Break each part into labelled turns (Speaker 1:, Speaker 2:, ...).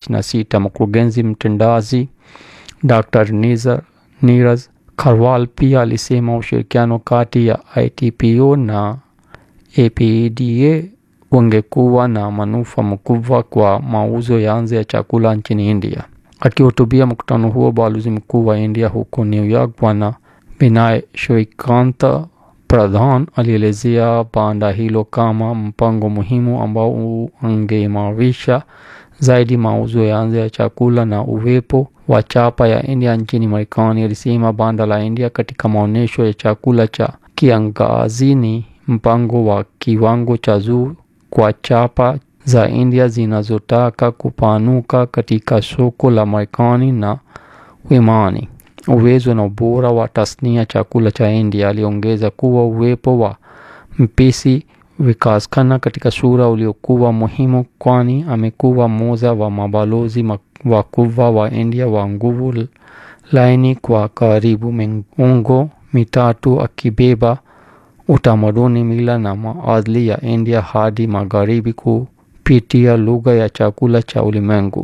Speaker 1: 2026. Mkurugenzi mtendaji Dr. Nizar Niraj Karwal pia alisema ushirikiano kati ya ITPO na APEDA ungekuwa na manufaa makubwa kwa mauzo ya nje ya chakula nchini India. Akihutubia mkutano huo, balozi mkuu wa India huko New York Bwana Vinay Shrikanta Pradhan alielezea banda hilo kama mpango muhimu ambao ungeimarisha zaidi mauzo ya nje ya chakula na uwepo wa chapa ya India nchini Marekani. Alisema banda la India katika maonyesho ya chakula cha kiangazi ni mpango wa kiwango cha juu kwa chapa za India zinazotaka kupanuka katika soko la Marekani na Uimani. Uwezo na ubora wa tasnia chakula cha India. Aliongeza kuwa uwepo wa mpishi Vikas katika sura uliokuwa muhimu, kwani amekuwa mmoja wa mabalozi wakubwa wa India wa nguvu laini kwa karibu miongo mitatu, akibeba utamaduni, mila na maadili ya India hadi magharibi kupitia lugha ya chakula cha ulimwengu.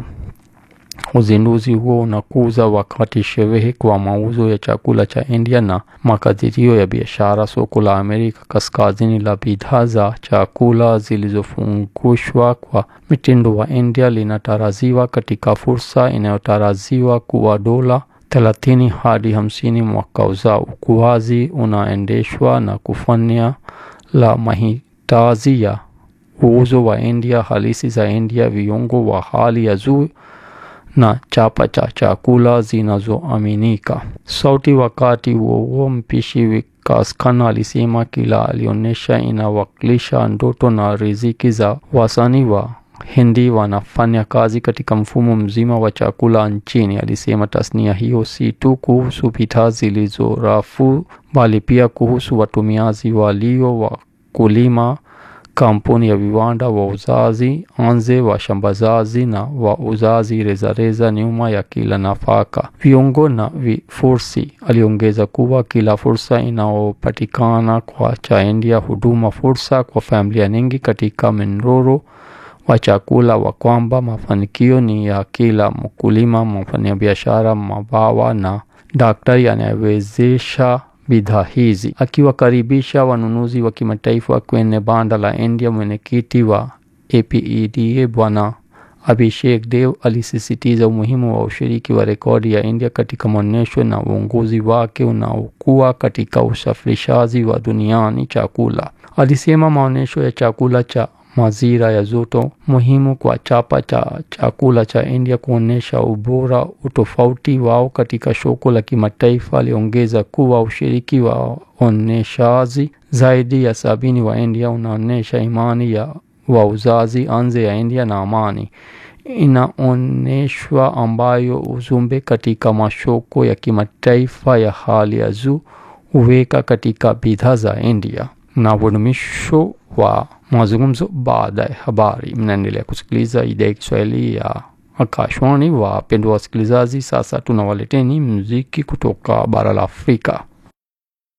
Speaker 1: Uzinduzi huo unakuza wakati sherehe kwa mauzo ya chakula cha India na makadirio ya biashara. Soko la Amerika Kaskazini la bidhaa za chakula zilizofungushwa kwa mitindo wa India linatarajiwa katika fursa inayotarajiwa kuwa dola thelathini hadi hamsini mwaka ujao. Ukuaji unaendeshwa na kufanya la mahitaji ya uuzo wa India halisi za India, viungo wa hali ya juu na chapa cha chakula zinazoaminika. Sauti. Wakati huo huo, mpishi Vikas Khanna alisema kila alionyesha inawakilisha ndoto na riziki za wasanii wa Hindi wanafanya kazi katika mfumo mzima wa chakula nchini. Alisema tasnia hiyo si tu kuhusu bidhaa zilizo rafu, bali pia kuhusu watumiaji walio wakulima kampuni ya viwanda, wauzaji nje, washambazaji na wauzaji rejareja nyuma ya kila nafaka, viungo na vifurushi. Aliongeza kuwa kila fursa inayopatikana kwa cha India huduma fursa kwa familia nyingi katika mnyororo wa chakula, wa kwamba mafanikio ni ya kila mkulima, mfanyabiashara, mabawa na daktari anayewezesha bidhaa hizi. Akiwakaribisha wanunuzi wa kimataifa kwenye banda la India, mwenyekiti wa APEDA Bwana Abhishek Dev alisisitiza umuhimu wa ushiriki wa rekodi ya India katika maonyesho na uongozi wake unaokuwa katika usafirishaji wa duniani chakula. Alisema maonyesho ya chakula cha mazira ya joto muhimu kwa chapa cha chakula cha India kuonyesha ubora utofauti wao katika soko la kimataifa. Aliongeza kuwa ushiriki wa onyeshaji zaidi ya sabini wa India unaonyesha imani ya wauzaji nje ya India na amani inaonyeshwa, ambayo ujumbe katika masoko ya kimataifa ya hali ya juu huweka katika bidhaa za India na udumisho wa mazungumzo baada ya habari. Mnaendelea kusikiliza idhaa ya Kiswahili ya Akashwani. Wapendwa wasikilizaji, sasa tunawaleteni muziki kutoka bara la Afrika.